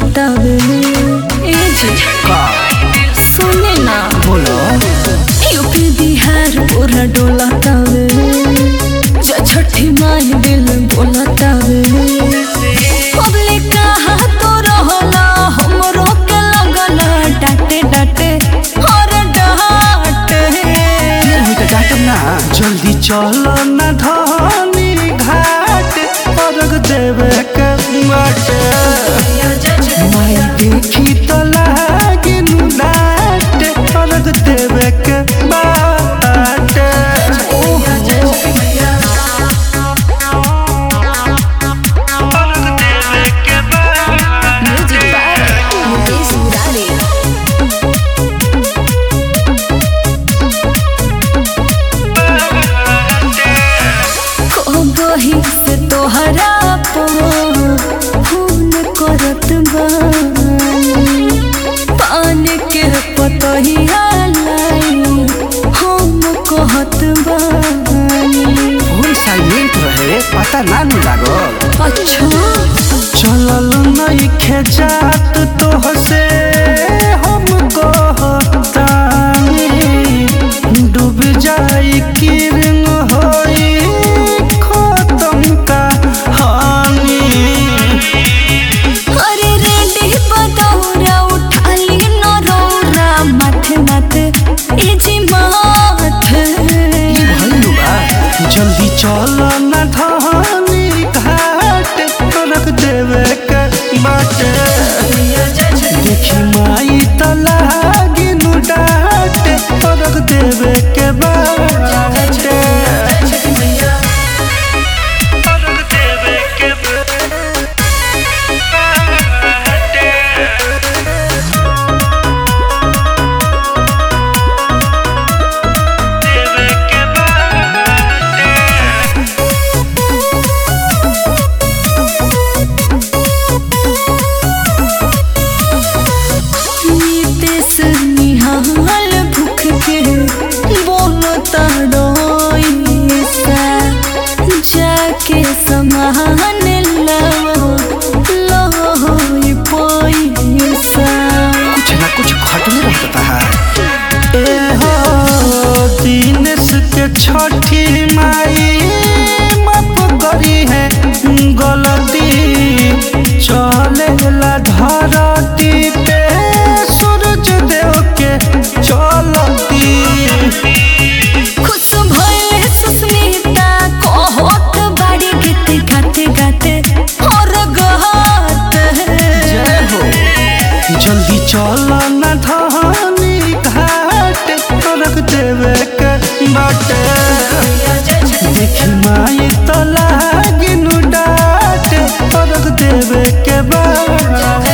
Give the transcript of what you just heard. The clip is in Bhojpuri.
डोलतावे ए जी का सुने ना बोलो यूपी बिहार पूरा डोलतावे जा छठी माई दिल बोलतावे पब्लिक कहा तो रहला हमरो के लगला डांटे डांटे और डांटे फिर भी तो डांटम ना जल्दी चलो ना धनी घाट अर्घ देवे के बाटे माई देखी तो लागे नु डाट अर्घ देवे के बाटे अर्घ देवे के बाटे म्यूजिक बाय मुकेश मुरारी कबही से तोहरा पो खून करत बानी पान के पतहिया लाई हम कहत बानी फोन साइलेंट रहे पता ना नु लागल अच्छा चलल नइखे जात तोहसे हम कहतानी डूब जाई किरण होई खत्म कहानी अरे रेडी पतौरा उठाली नरौरा माथे माथे इजी माथे भइलु बा जल्दी चल न धनी घाट रख देवे के बाटे देखी माई त लागी नु डाट रख देवे के बाटे रख देवे के बाटे देवे के बाटे नितेश निहाल भूख के बोलता रोइसा जाके समान लो लो पैसा कुछ ना कुछ घटने रहता है ए हो दिनेश के छठी माई माफ करी है गलती चले ला धरती पे सूरज देव के चलती खुश भइले सुस्मिता कहत बाड़ी गीत गाते गाते और गहत जय हो जल्दी चल न धनी घाट रख देवे के बाटे देखी माई तो लागी नु डाट रख देवे के बाटे